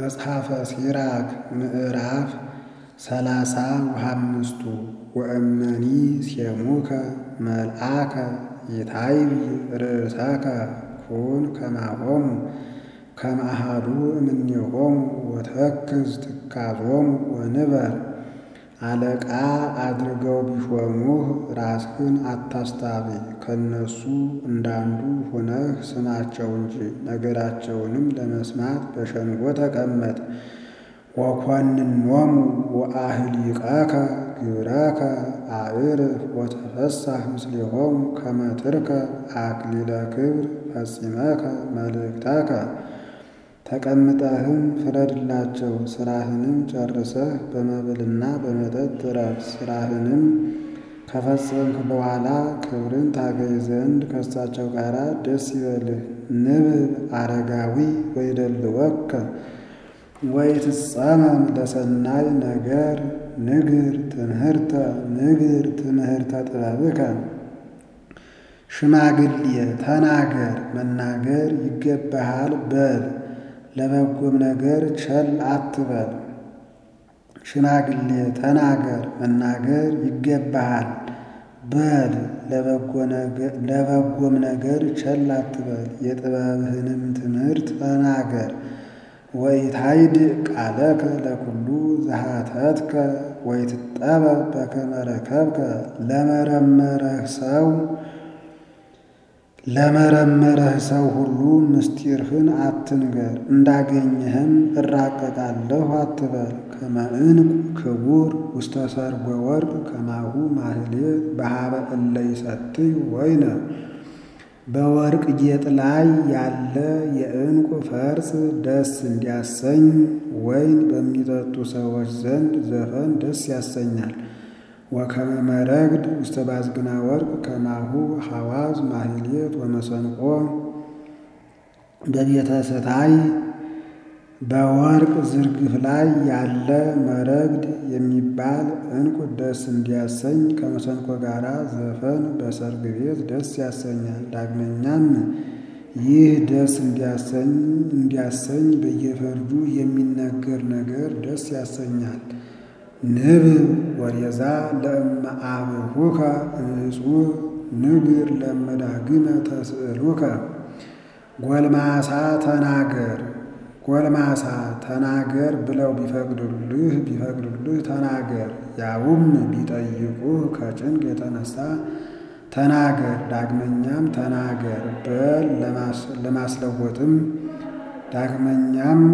መጽሐፈ ሲራክ ምዕራፍ ሰላሳ ወሃምስቱ ወእመኒ ሴሙከ መልአከ ይታይብ ርእሰከ ኩን ከማሆሙ ከመ አሐዱ እምኔሆሙ ወተክዝ ትካዞሙ ወንበር አለቃ አድርገው ቢሾሙህ ራስህን አታስታብይ፣ ከእነሱ እንዳንዱ ሆነህ ስማቸው እንጂ ነገራቸውንም ለመስማት በሸንጎ ተቀመጥ። ወኰንኖሙ ወአህሊቀከ ግብረከ አዕርፍ ወተፈሳህ ምስሌሆሙ ከመ ትርከብ አክሊለ ክብር ፈጺመከ መልእክተከ። ተቀምጠህም ፍረድላቸው፣ ሥራህንም ጨርሰህ በመብልና በመጠጥ እረፍ። ሥራህንም ከፈጸምክ በኋላ ክብርን ታገኝ ዘንድ ከእሳቸው ጋር ደስ ይበልህ። ንብብ አረጋዊ ወይደልወከ ወይትጸመም ለሰናይ ነገር ንግር ትምህርተ ንግር ትምህርተ ጥበብከ። ሽማግሌ ተናገር መናገር ይገባሃል በል ለበጎም ነገር ቸል አትበል። ሽማግሌ ተናገር መናገር ይገባሃል በል ለበጎም ነገር ቸል አትበል። የጥበብህንም ትምህርት ተናገር። ወኢታይድ ቃለከ ለኩሉ ዘሃተትከ ወይትጠበብ በከመ ረከብከ። ለመረመረህ ሰው ለመረመረህ ሰው ሁሉ ምስጢርህን አትንገር። እንዳገኘህም እራቀቃለሁ አትበል። ከመ ዕንቁ ክቡር ውስተ ሰርጎ ወርቅ ከማሁ ማህሌት በሀበ እለ ይሰትዩ ወይነ። በወርቅ ጌጥ ላይ ያለ የዕንቁ ፈርጥ ደስ እንዲያሰኝ ወይን በሚጠጡ ሰዎች ዘንድ ዘፈን ደስ ያሰኛል። ወከመ መረግድ ውስተ ባዝግና ወርቅ ከማሁ ሐዋዝ ማህሌት ወመሰንቆ በቤተ ስታይ በወርቅ ዝርግፍ ላይ ያለ መረግድ የሚባል ዕንቁ ደስ እንዲያሰኝ ከመሰንቆ ጋር ዘፈን በሰርግ ቤት ደስ ያሰኛል። ዳግመኛም ይህ ደስ እንዲያሰኝ እንዲያሰኝ በየፈርጁ የሚነገር ነገር ደስ ያሰኛል። ንብብ ወሬዛ ለእመ አብሁከ እጹብ ንግር ለመዳግመ ተስእሉከ። ጎልማሳ ተናገር ጎልማሳ ተናገር ብለው ቢፈቅዱልህ ቢፈቅዱልህ ተናገር። ያውም ቢጠይቁህ ከጭንቅ የተነሳ ተናገር። ዳግመኛም ተናገር በል ለማስለወጥም ዳግመኛም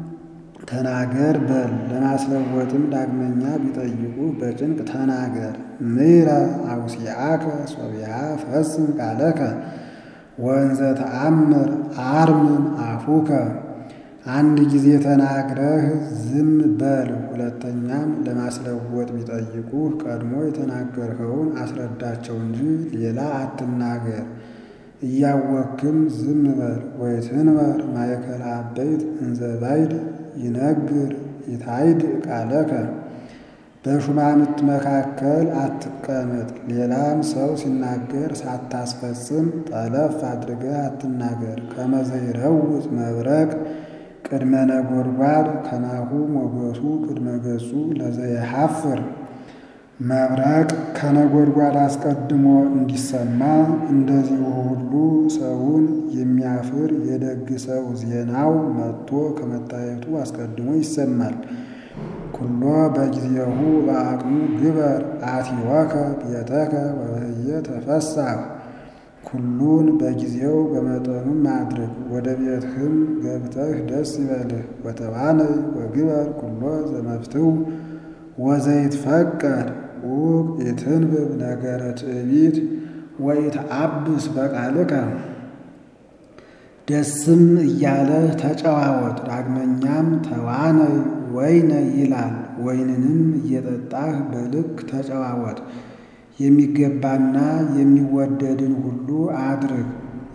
ተናገር በል ለማስለወጥም ዳግመኛ ቢጠይቁ በጭንቅ ተናገር። ምሕረ አውሲአከ ሶቢያ ፈጽም ቃለከ ወንዘ ተአምር አርምም አፉከ። አንድ ጊዜ ተናግረህ ዝም በል። ሁለተኛም ለማስለወጥ ቢጠይቁህ ቀድሞ የተናገርኸውን አስረዳቸው እንጂ ሌላ አትናገር። እያወክም ዝም በል። ወይትንበር ማእከለ አበይት እንዘ ባይድ ይነግር ይታይድ ቃለከ። በሹማምንት መካከል አትቀመጥ። ሌላም ሰው ሲናገር ሳታስፈጽም ጠለፍ አድርገህ አትናገር። ከመ ዘይረውፅ መብረቅ ቅድመ ነጎድጓድ ከማሁ ሞገሱ ቅድመ ገጹ ለዘየሐፍር። መብረቅ ከነጎድጓድ አስቀድሞ እንዲሰማ እንደዚሁ ሁሉ ሰውን የሚያፍር የደግ ሰው ዜናው መጥቶ ከመታየቱ አስቀድሞ ይሰማል። ኩሎ በጊዜሁ በአቅሙ ግበር አቲወከ ቤተከ ወበህየ ተፈሳህ። ኩሉን በጊዜው በመጠኑም አድርግ። ወደ ቤትህም ገብተህ ደስ ይበልህ። ወተባነይ ወግበር ኩሎ ዘመፍትው ወዘይትፈቀድ ዑቅ ኢትንብብ ነገረ ትዕቢት ወኢትአብስ በቃልከ። ደስም እያለህ ተጨዋወት። ዳግመኛም ተዋነይ ወይነ ይላል። ወይንንም እየጠጣህ በልክ ተጨዋወት። የሚገባና የሚወደድን ሁሉ አድርግ።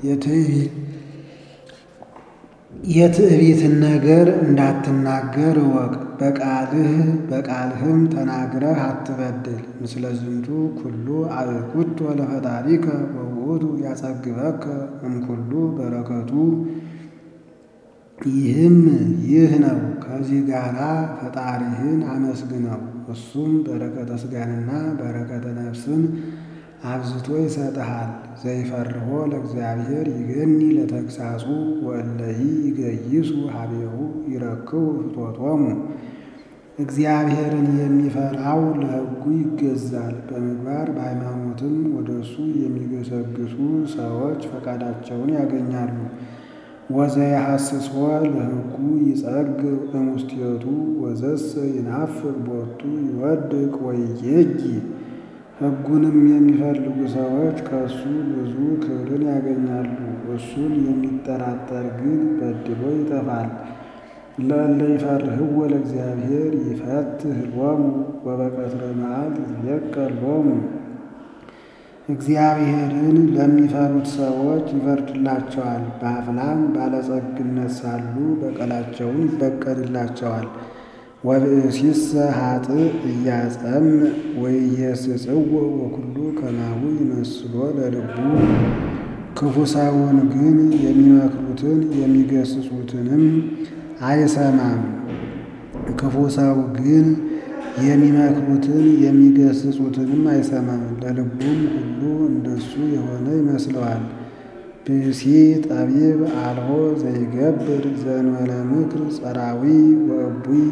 የትዕቢትን ነገር እንዳትናገር እወቅ። በቃልህ በቃልህም ተናግረህ አትበድል። ምስለ ዝንቱ ኩሉ አብኩቶ ለፈጣሪከ ወውእቱ ያጸግበከ እምኩሉ በረከቱ ይህም ይህ ነው። ከዚህ ጋራ ፈጣሪህን አመስግነው። እሱም በረከተ ሥጋንና በረከተ ነፍስን አብዝቶ ይሰጥሃል። ዘይፈርሆ ለእግዚአብሔር ይገኒ ለተግሳጹ ወእለሂ ይገይሱ ሀቤሁ ይረክቡ ፍቶቶሙ። እግዚአብሔርን የሚፈራው ለሕጉ ይገዛል። በምግባር በሃይማኖትም ወደ እሱ የሚገሰግሱ ሰዎች ፈቃዳቸውን ያገኛሉ። ወዘየሐስሶ ለሕጉ ይጸግ እሙስቴቱ ወዘሰ ይናፍቅ ቦቱ ይወድቅ ወይጄጂ። ሕጉንም የሚፈልጉ ሰዎች ከእሱ ብዙ ክብርን ያገኛሉ። እሱን የሚጠራጠር ግን በድሎ ይጠፋል። ለእለ ይፈርህዎ ለእግዚአብሔር ይፈትህ ሎሙ ወበቀትረ መዓልት ይትቤቀል ሎሙ። እግዚአብሔርን ለሚፈሩት ሰዎች ይፈርድላቸዋል። በአፍላም ባለጸግነት ሳሉ በቀላቸውን ይበቀልላቸዋል። ወብእሲሰ ኃጥእ እያጸምዕ ወኢየስጽዎ ወኩሉ ከማሁ ይመስሎ ለልቡ። ክፉ ሰውን ግን የሚመክሩትን የሚገስጹትንም አይሰማም። ክፉ ሰው ግን የሚመክሩትን የሚገስጹትንም አይሰማም። ለልቡም ሁሉ እንደሱ የሆነ ይመስለዋል። ብእሲ ጠቢብ አልቦ ዘይገብር ዘእንበለ ምክር ጸራዊ ወእቡይ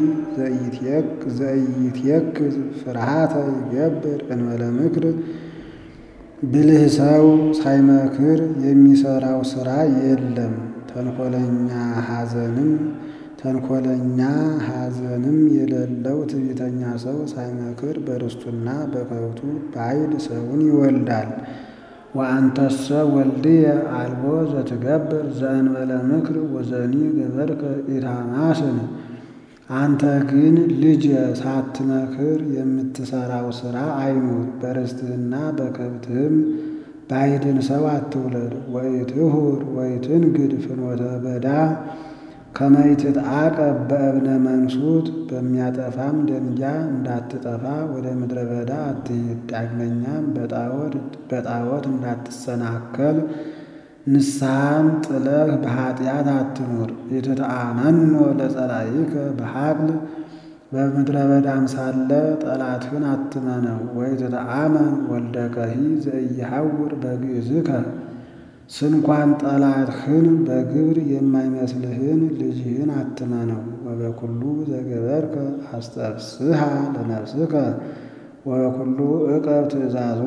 ዘኢይትየክዝ ፍርሃተ ይገብር እንበለ ምክር። ብልህ ሰው ሳይመክር የሚሰራው ሥራ የለም። ተንኮለኛ ሐዘንም ተንኮለኛ ሐዘንም የሌለው ትዕቢተኛ ሰው ሳይመክር በርስቱና በከብቱ ባዕድ ሰውን ይወልዳል። ወአንተሰ ወልድየ አልቦ ዘትገብር ዘእንበለ ምክር ወዘኒ ገበርከ ኢታማስን። አንተ ግን ልጄ ሳትመክር የምትሰራው ሥራ አይኑር። በርስትህና በከብትህም ባዕድን ሰው አትውለድ። ወኢትሁር ወኢትንግድ ፍኖተ በዳ ከመ ይትትዓቀብ በእብነ መንሱት በሚያጠፋም ደንጊያ እንዳትጠፋ ወደ ምድረ በዳ አትሂድ። ዳግመኛም በጣዖት እንዳትሰናከል ንስሐን ጥለህ በኃጢአት አትኑር። ኢትትአመኖ ለጸላኢከ በሐቅል በምድረ በዳም ሳለ ጠላትህን አትመነው። ወኢትትአመን ወልደከሂ ዘኢይሐውር በግዕዝከ ስንኳን ጠላትህን በግብር የማይመስልህን ልጅህን አትመነው። ወበኩሉ ዘገበርከ አስተፍስሃ ለነፍስከ ወበኩሉ ዕቀብ ትእዛዞ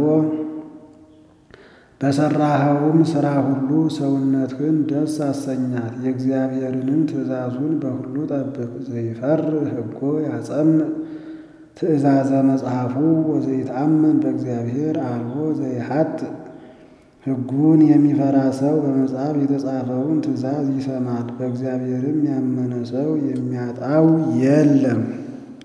በሠራኸውም ሥራ ሁሉ ሰውነትህን ደስ አሰኛት። የእግዚአብሔርንም ትእዛዙን በሁሉ ጠብቅ። ዘይፈርህ ሕጎ ያጸምዕ ትእዛዘ መጽሐፉ ወዘይትአመን በእግዚአብሔር አልቦ ዘይሀጥእ ሕጉን የሚፈራ ሰው በመጽሐፍ የተጻፈውን ትእዛዝ ይሰማል። በእግዚአብሔርም ያመነ ሰው የሚያጣው የለም።